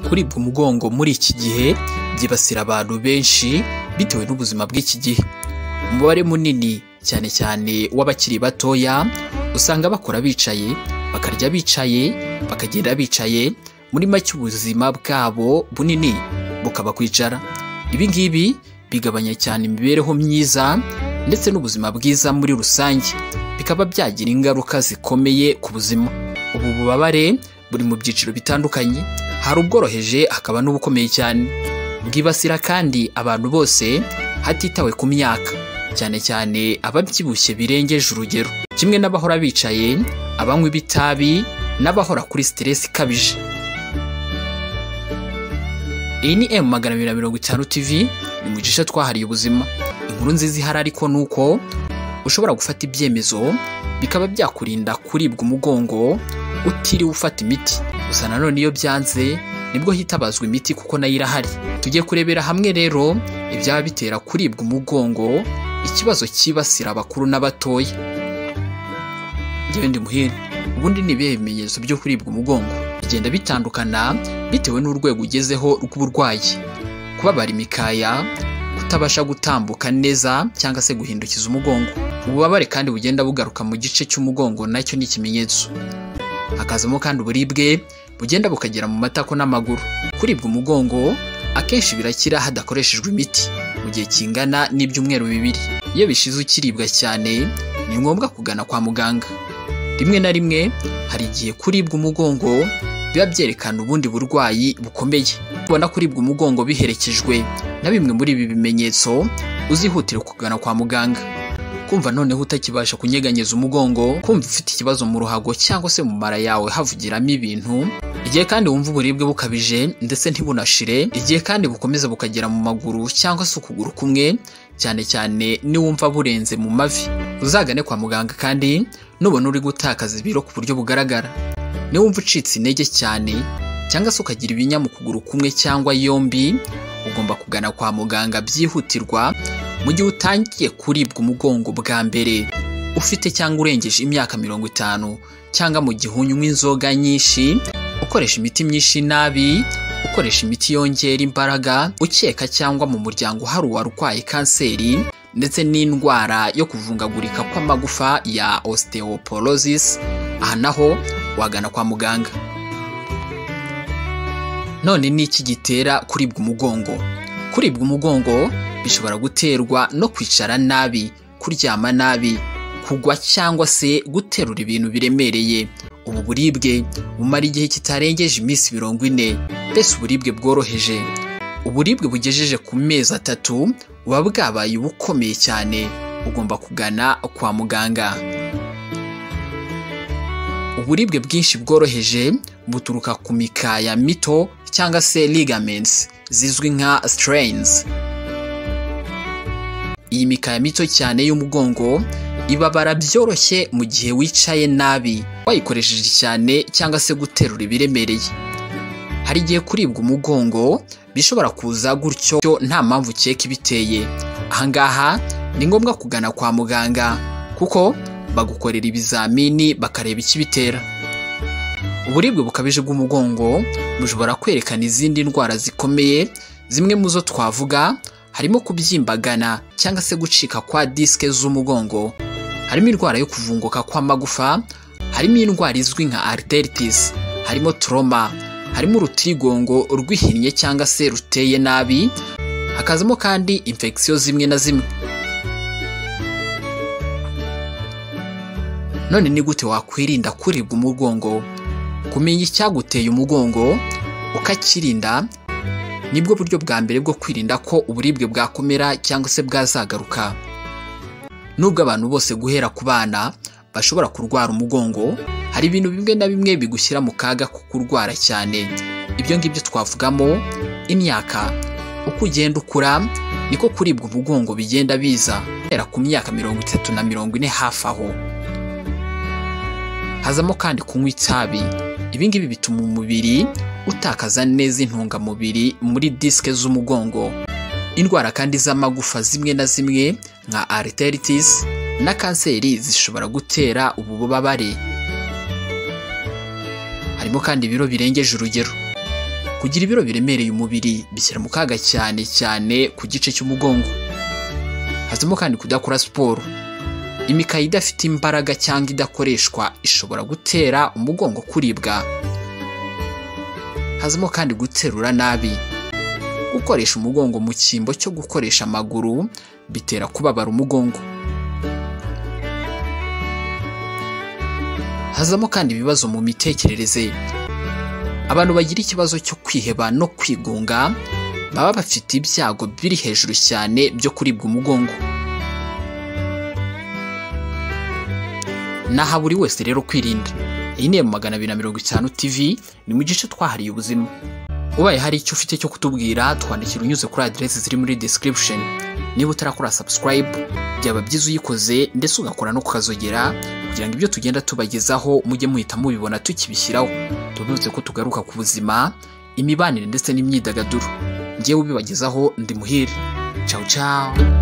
kuribwa umugongo muri iki gihe byibasira abantu benshi bitewe n'ubuzima bw'iki gihe umubare munini cyane cyane w'abakiri batoya usanga bakora bicaye bakarya bicaye bakagenda bicaye muri make ubuzima bwabo bunini bukaba kwicara ibi ngibi bigabanya cyane imibereho myiza ndetse n'ubuzima bwiza muri rusange bikaba byagira ingaruka zikomeye ku buzima ubu bubabare buri mu byiciro bitandukanye hari ubworoheje hakaba n'ubukomeye cyane bwibasira kandi abantu bose hatitawe ku myaka cyane cyane ababyibushye birengeje urugero kimwe n'abahora bicaye abanywa ibitabi n'abahora kuri siteresi ikabije iyi ni emu magana abiri na mirongo itanu tivi ni mu gice twahariye ubuzima inkuru nziza ihari ariko ni uko ushobora gufata ibyemezo bikaba byakurinda kuribwa umugongo utiriwe ufata imiti gusa nanone iyo byanze nibwo hitabazwa imiti kuko nayo irahari tujye kurebera hamwe rero ibyaba bitera kuribwa umugongo ikibazo cyibasira abakuru n'abatoya ngewe ndi muhire ubundi ni ibihe bimenyetso byo kuribwa umugongo bigenda bitandukana bitewe n'urwego ugezeho rw'uburwayi kubabara imikaya kutabasha gutambuka neza cyangwa se guhindukiza umugongo ububabare kandi bugenda bugaruka mu gice cy'umugongo nacyo ni ikimenyetso hakazamo kandi uburibwe bugenda bukagera mu matako n'amaguru kuribwa umugongo akenshi birakira hadakoreshejwe imiti mu gihe kingana n'ibyumweru bibiri iyo bishize ukiribwa cyane ni ngombwa kugana kwa muganga rimwe na rimwe hari igihe kuribwa umugongo biba byerekana ubundi burwayi bukomeye kubona kuribwa umugongo biherekejwe na bimwe muri ibi bimenyetso uzihutire kugana kwa muganga kumva noneho utakibasha kunyeganyeza umugongo kumva ufite ikibazo mu ruhago cyangwa se mu mara yawe havugiramo ibintu igihe kandi wumva uburibwe bukabije ndetse ntibunashire igihe kandi bukomeza bukagera mu maguru cyangwa se ukuguru kumwe cyane cyane niwumva burenze mu mavi uzagane kwa muganga kandi nubona uri gutakaza ibiro ku buryo bugaragara niwumva ucitse intege cyane cyangwa se ukagira ibinya mu kuguru kumwe cyangwa yombi ugomba kugana kwa muganga byihutirwa mu gihe utangiye kuribwa umugongo bwa mbere ufite cyangwa urengeje imyaka mirongo itanu cyangwa mu gihe unywa inzoga nyinshi ukoresha imiti myinshi nabi ukoresha imiti yongera imbaraga ukeka cyangwa mu muryango hari uwarwaye kanseri ndetse n'indwara yo kuvungagurika kw'amagufa ya osteoporosis aha naho wagana kwa muganga none ni iki gitera kuribwa umugongo kuribwa umugongo bishobora guterwa no kwicara nabi kuryama nabi kugwa cyangwa se guterura ibintu biremereye ubu buribwe bumara igihe kitarengeje iminsi mirongo ine mbese uburibwe bworoheje uburibwe bugejeje ku mezi atatu buba bwabaye ubukomeye cyane ugomba kugana kwa muganga uburibwe bwinshi bworoheje buturuka ku mikaya mito cyangwa se ligaments zizwi nka strains iyi mikaya mito cyane y'umugongo ibabara byoroshye mu gihe wicaye nabi wayikoresheje cyane cyangwa se guterura ibiremereye hari igihe kuribwa umugongo bishobora kuza gutyo nta mpamvu ukeka ibiteye ahangaha ni ngombwa kugana kwa muganga kuko bagukorera ibizamini bakareba ikibitera uburibwe bukabije bw'umugongo bushobora kwerekana izindi ndwara zikomeye zimwe mu zo twavuga harimo kubyimbagana cyangwa se gucika kwa disike z'umugongo harimo indwara yo kuvunguka kw'amagufa harimo indwara izwi nka arteritis harimo troma harimo urutirigongo rwihinnye cyangwa se ruteye nabi hakazamo kandi infection zimwe na zimwe none ni gute wakwirinda kuribwa umugongo kumenya icyaguteye umugongo ukakirinda nibwo buryo bwa mbere bwo kwirinda ko uburibwe bwakomera cyangwa se bwazagaruka nubwo abantu bose guhera ku bana bashobora kurwara umugongo hari ibintu bimwe na bimwe bigushyira mu kaga ko kurwara cyane ibyo ngibyo twavugamo imyaka uko ugenda ukura niko kuribwa umugongo bigenda biza guhera ku myaka mirongo itatu na mirongo ine hafi aho hazamo kandi kunywa itabi ibi ngibi bituma umubiri utakaza neza intungamubiri muri disike z'umugongo indwara kandi z'amagufa zimwe na zimwe nka arteritis na kanseri zishobora gutera ubu bubabare harimo kandi ibiro birengeje urugero kugira ibiro biremereye umubiri bishyira mu kaga cyane cyane ku gice cy'umugongo hazamo kandi kudakora siporo imikaya idafite imbaraga cyangwa idakoreshwa ishobora gutera umugongo kuribwa hazamo kandi guterura nabi gukoresha umugongo mu cyimbo cyo gukoresha amaguru bitera kubabara umugongo hazamo kandi ibibazo mu mitekerereze abantu bagira ikibazo cyo kwiheba no kwigunga baba bafite ibyago biri hejuru cyane byo kuribwa umugongo naha buri wese rero kwirinda iyi ni emu magana abiri na mirongo itanu tivi ni mu gice twahariye ubuzima ubaye hari icyo ufite cyo kutubwira twandikira unyuze kuri aderesi ziri muri description niba utarakora subscribe byaba byiza uyikoze ndetse ugakora no kukazogera kugira ngo ibyo tugenda tubagezaho mujye muhita mubibona tukibishyiraho tubibutse ko tugaruka ku buzima imibanire ndetse n'imyidagaduro ngewe ubibagezaho ndi muhire cawu cawu